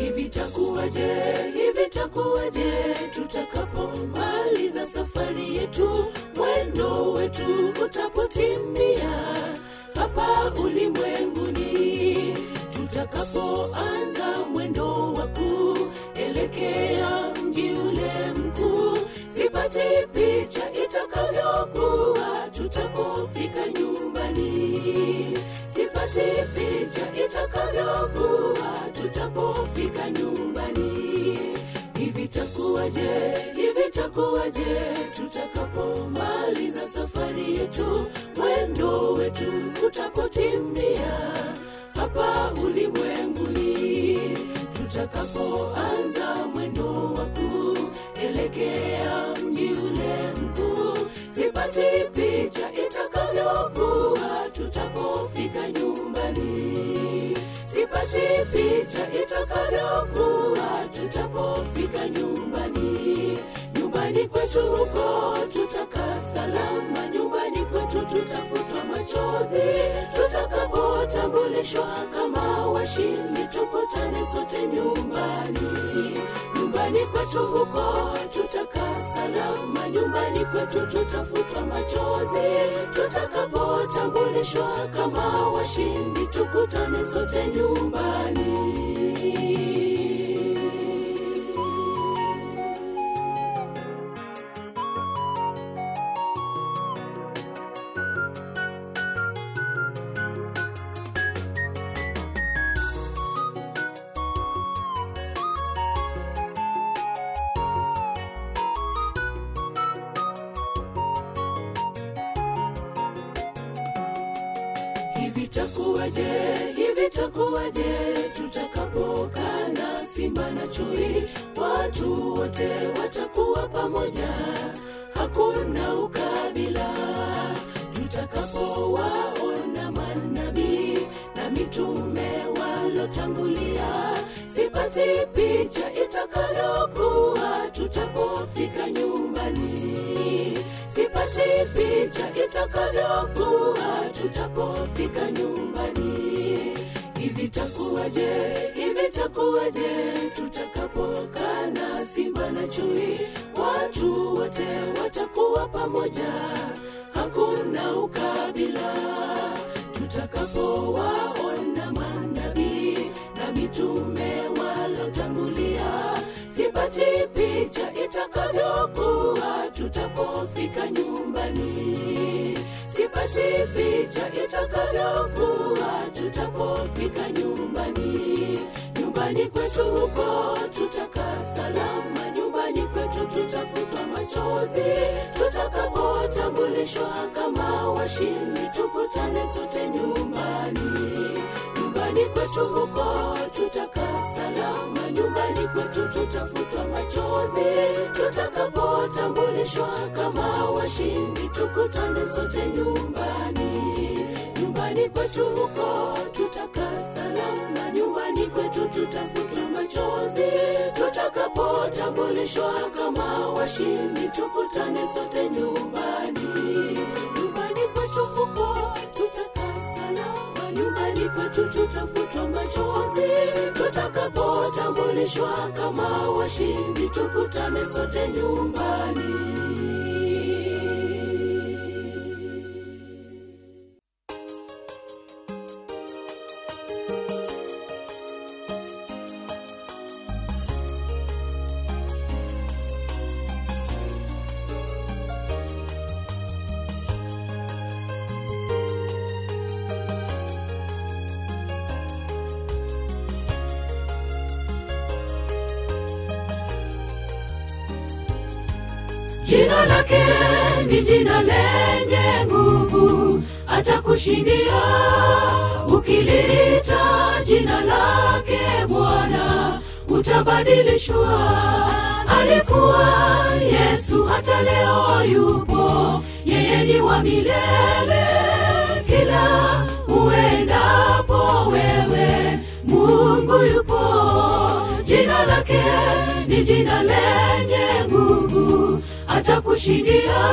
hivi takuwaje hivi takuwaje tutakapomaliza safari yetu mwendo wetu utapotimia hapa ulimwenguni tutakapoanza mwendo wa kuelekea mji ule mkuu sipati picha itakavyokuwa tutapofika nyumbani sipati picha itakavyokuwa tutapofika nyumbani hivi takuwaje hivi takuwaje tutakapomaliza safari yetu mwendo wetu utapotimia hapa ulimwenguni tutakapoanza mwendo wa kuelekea mji ule mkuu sipati picha itakavyokuwa tutapofika nyumbani sipati picha itakavyokuwa tutapofika nyumbani nyumbani kwetu huko tutakaa salama nyumbani kwetu tutafutwa machozi tutakapotambulishwa kama washindi tukutane sote nyumbani nyumbani kwetu huko tutakaa salama nyumbani kwetu tutafutwa machozi tutakapotambulishwa kama washindi tukutane sote nyumbani hivi takuwaje hivi takuwaje tutakapokaa na simba na chui watu wote watakuwa pamoja hakuna ukabila tutakapowaona manabii na mitume walotangulia sipati picha itakavyokuwa tutapofika nyumbani sipati picha itakavyokuwa tutapofika nyumbani hivi takuwaje hivi takuwaje tutakapokaa na simba na chui watu wote watakuwa pamoja hakuna ukabila tutakapowaona manabii na mitume walotangulia sipati picha itakavyokuwa tutapofika nyumbani sipati picha itakavyokuwa tutapofika nyumbani nyumbani kwetu huko tutakaa salama nyumbani kwetu tutafutwa machozi tutakapotambulishwa kama washindi tukutane sote nyumbani nyumbani kwetu huko tutakaa salama nyumbani kwetu tutafutwa machozi tutakapotambulishwa kama washindi tukutane sote nyumbani nyumbani kwetu huko tutakaa salama nyumbani kwetu tutafutwa machozi tutakapotambulishwa kama washindi tukutane sote nyumbani nyumbani kwetu huko tutakaa salama nyumbani kwetu tutafutwa machozi tutakapotambulishwa kama washindi tukutane sote nyumbani jina lake ni jina lenye nguvu atakushindia ukiliita jina lake bwana utabadilishwa alikuwa yesu hata leo yupo yeye ni wa milele kila uendapo wewe mungu yupo jina lake ni jina lenye nguvu atakushindia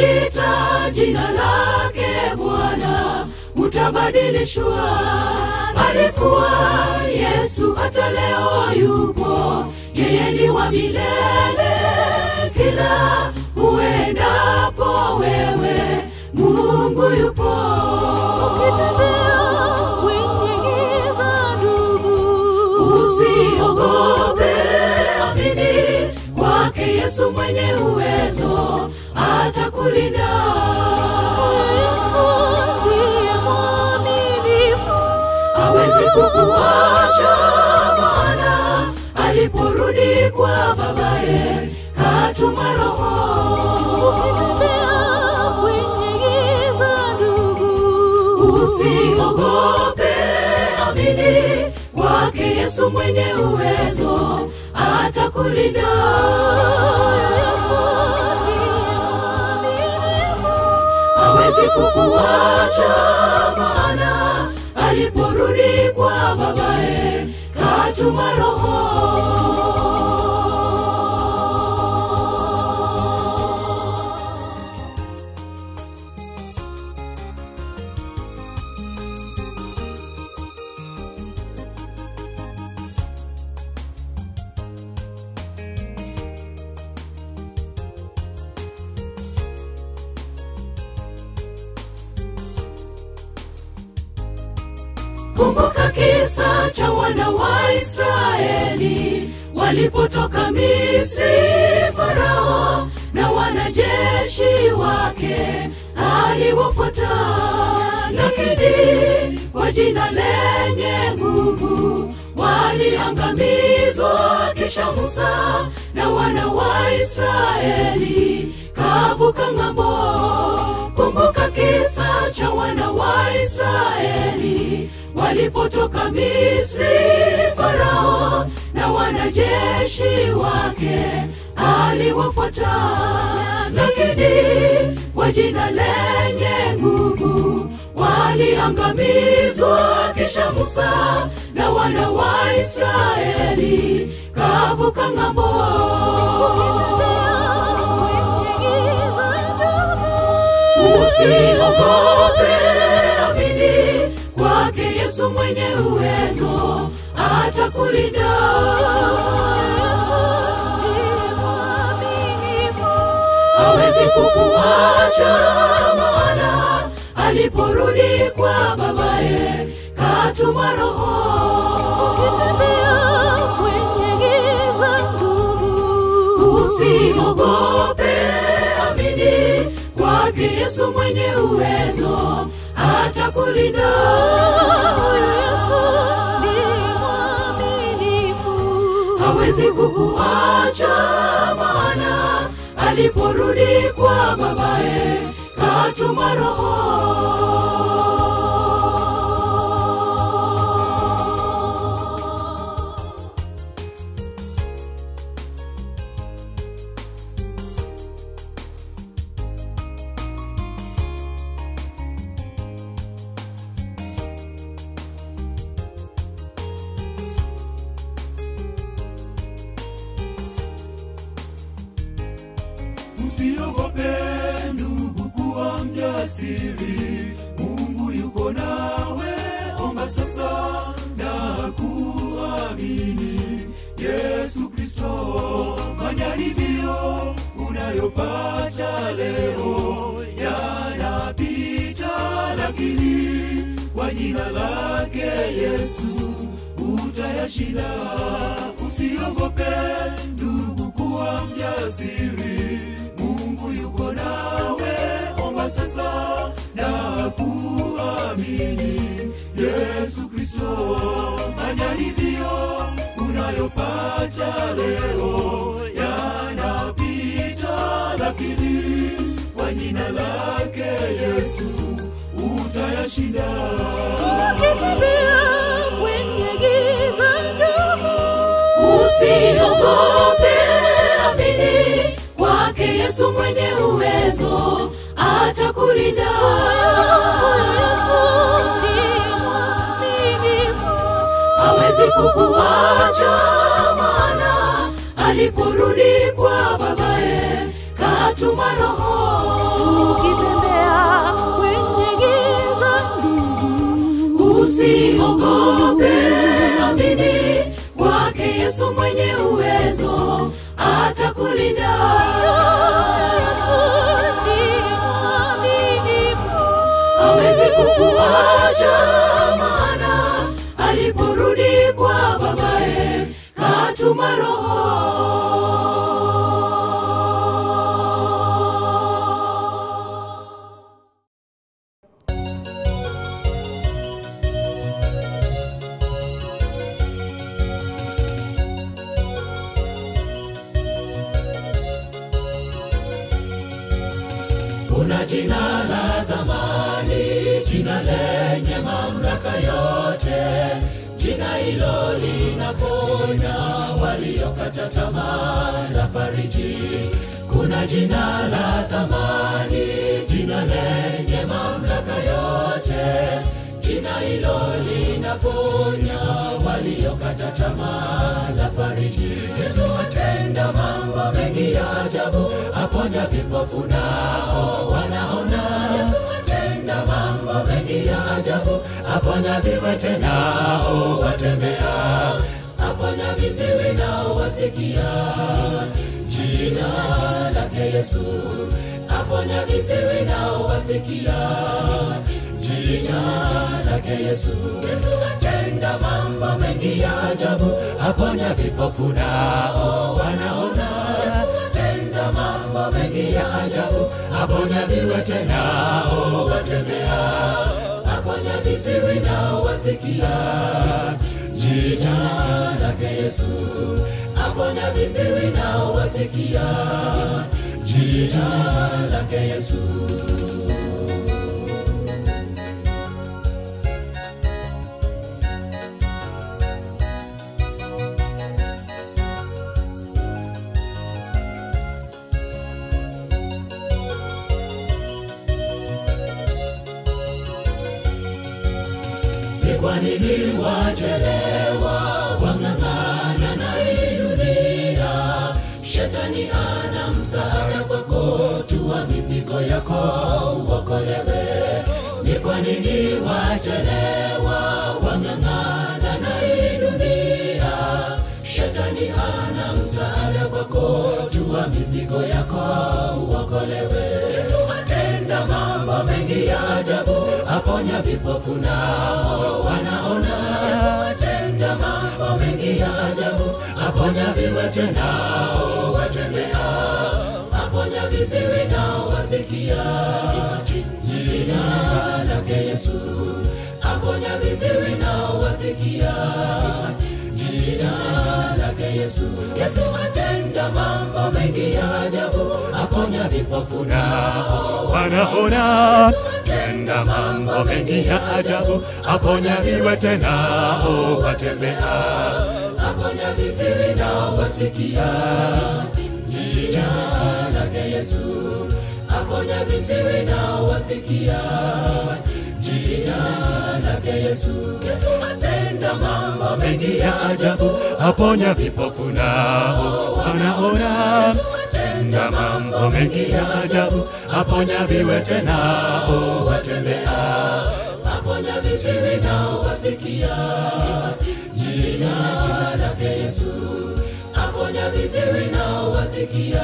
ukiliita jina lake bwana utabadilishwa alikuwa yesu hata leo yupo yeye ni wa milele kila uendapo wewe mungu yupo ukitembea kwenye giza ndugu usiogope amini kwake yesu mwenye uwezo atakulinda yesu ndiye mwaminifu hawezi kukuacha maana aliporudi kwa babaye katuma roho ukitembea kwenye giza ndugu usiogope amini kwake yesu mwenye uwezo atakulinda yesu ndiye mwaminifu hawezi kukuacha maana aliporudi kwa babaye katuma roho kumbuka kisa cha wana wa israeli walipotoka misri farao na wanajeshi wake aliwafuata lakini kwa jina lenye nguvu waliangamizwa kisha musa na wana wa israeli kavuka ng'ambo kumbuka kisa cha wana wa israeli walipotoka misri farao na wanajeshi wake aliwafuata lakini kwa jina lenye nguvu waliangamizwa kisha musa na wana wa israeli kavuka ng'ambo usiogope amini kwake yesu mwenye uwezo atakulinda hawezi kukuacha maana aliporudi kwa babaye katuma roho usiogope amini kwake yesu mwenye uwezo atakulinda hawezi kukuacha maana aliporudi kwa babaye katuma roho usiogope ndugu kuwa mjasiri mungu yuko nawe omba sasa na kuamini yesu kristo majaribio unayopata leo yanapita lakini kwa jina lake yesu utayashinda usiogope ndugu kuwa mjasiri mungu yuko nawe omba sasa na kuamini yesu kristo majaribio unayopata leo yanapita lakini kwa jina lake yesu utayashinda usiogope amini kwake yesu mwenye uwezo atakulinda hawezi kukuacha maana aliporudi kwa babaye katuma roho usiogope yesu mwenye uwezo atakulinda hawezi kukuacha maana aliporudi kwa babaye katuma roho kuna jina la thamani jina lenye mamlaka yote jina hilo linaponya waliokata tamaa la fariji kuna jina la thamani jina lenye mamlaka yote jina hilo linaponya waliokata tamaa la fariji yesu atenda mambo mengi ya ajabu aponya vipofu nao wanaona yesu atenda mambo mengi ya ajabu aponya viwete nao watembea aponya viziwi nao wasikia jina lake yesu aponya viziwi nao wasikia jina lake yesu yesu atenda mambo mengi ya ajabu aponya vipofu nao wanaona yesu atenda mambo mengi ya ajabu aponya viwete nao watembea aponya viziwi nao wasikia jina lake yesu aponya viziwi nao wasikia jina lake yesu ni kwa nini wachelewa wang'ang'ana na hii dunia shetani ana msaada kwako tua mizigo yako uokolewe ni kwa nini wachelewa wang'ang'ana na hii dunia shetani ana msaada kwako tua mizigo yako uokolewe yesu atenda mambo mengi ya ajabu aponya vipofu nao wanaona yesu atenda mambo mengi ya ajabu aponya viwete nao watembea aponya viziwi nao wasikia jina lake yesu aponya viziwi nao wasikia jina lake yesu yesu atenda mambo mengi ya ajabu aponya vipofu nao wanaona tenda mambo mengi ya ajabu aponya viwete nao watembea aponya viziwi nao wasikia jina lake yesu aponya viziwi nao wasikia jina lake yesu yesu atenda mambo mengi ya ajabu aponya vipofu nao wanaona tenda mambo mengi ya ajabu aponya viwete nao watembea aponya viziwi nao wasikia jina lake yesu aponya viziwi nao wasikia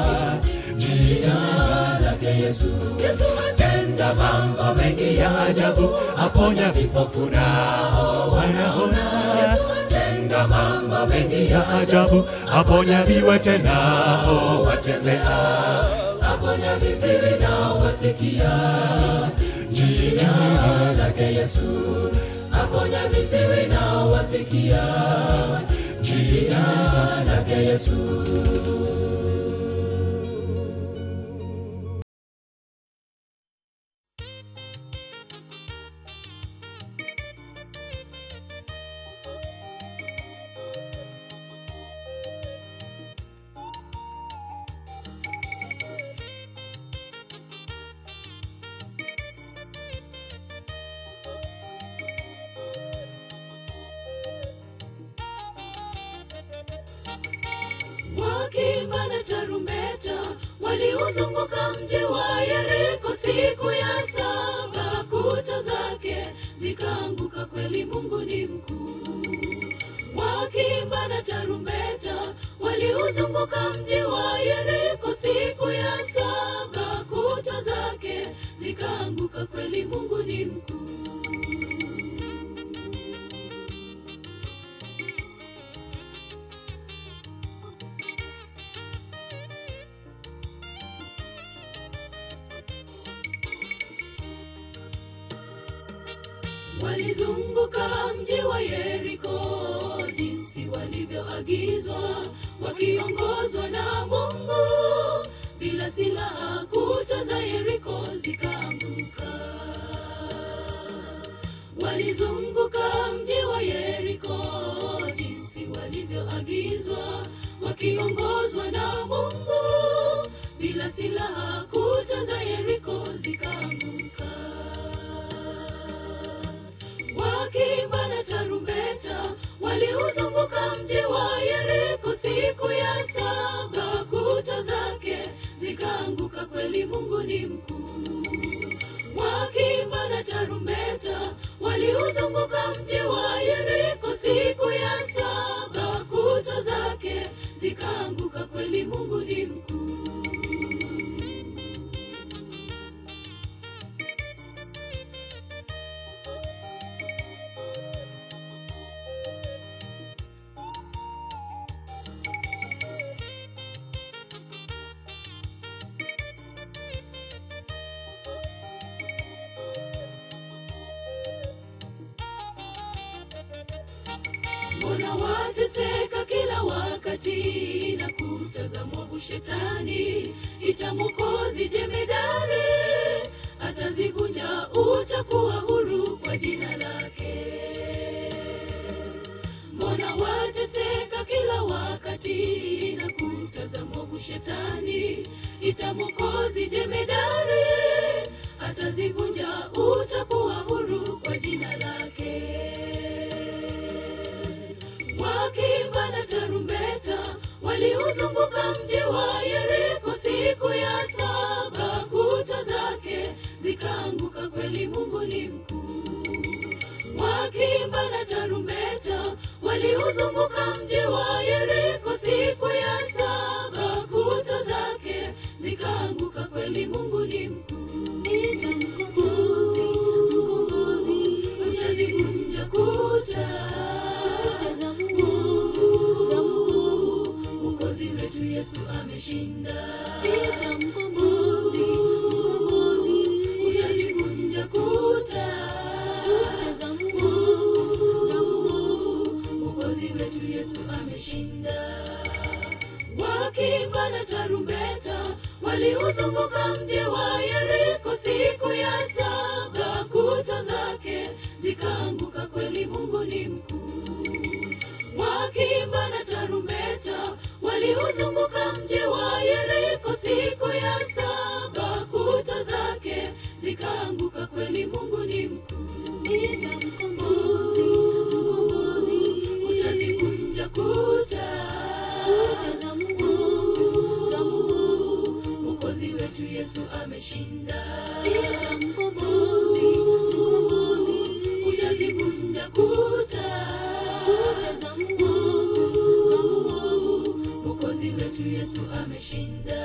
jina lake yesu yesu atenda mambo mengi ya ajabu aponya vipofu nao wanaona yesu atenda mambo mengi ya ajabu aponya viwete nao watembea aponya viziwi nao wasikia jina lake yesu aponya viziwi nao wasikia jina lake yesu wakiimba na tarumbeta waliuzunguka mji wa yeriko siku ya saba kuta zake zikaanguka kweli mungu ni mkuu Waki wakiimba na tarumbeta waliuzunguka mji wa yeriko siku ya saba kuta zake zikaanguka kweli mungu ni mkuu walizunguka mji wa yeriko jinsi walivyoagizwa wakiongozwa na mungu bila silaha kuta za yeriko zikaanguka walizunguka mji wa yeriko jinsi walivyoagizwa wakiongozwa na mungu bila silaha kuta za yeriko zikaanguka wakiimba na tarumbeta waliuzunguka mji wa yeriko siku ya saba kuta zake zikaanguka kweli mungu ni mkuu wakiimba na tarumbeta waliuzunguka mji wa yeriko siku ya saba kuta zake zikaanguka kweli mungu ni mkuu mbona wateseka kila wakati na kuta mwovu shetani ita mwokozi jemedari atazivunja utakuwa huru kwa jina lake mbona wateseka kila wakati na kuta mwovu shetani ita mwokozi jemedari atazivunja utakuwa huru kwa jina lake wakiimba na tarumbeta waliuzunguka mji wa yeriko siku ya saba kuta zake zikaanguka kweli mungu ni mkuu wakiimba na tarumbeta waliuzunguka mji wa yeriko siku ya saba kuta zake zikaanguka kweli mungu ni mkuu utazivunja kuta mwokozi wetu yesu ameshinda utazivunja kuta mwokozi wetu yesu ameshinda wakiimba na tarumbeta waliuzunguka mji wa yeriko siku ya saba kuta zake zikaanguka kweli mungu ni mkuu wakiimba na tarumbeta waliuzunguka mji wa yeriko siku ya saba kuta zake zikaanguka kweli mungu ni mkuu utazivunja kuta mwokozi wetu yesu ameshinda utazivunja kuta mwokozi wetu yesu ameshinda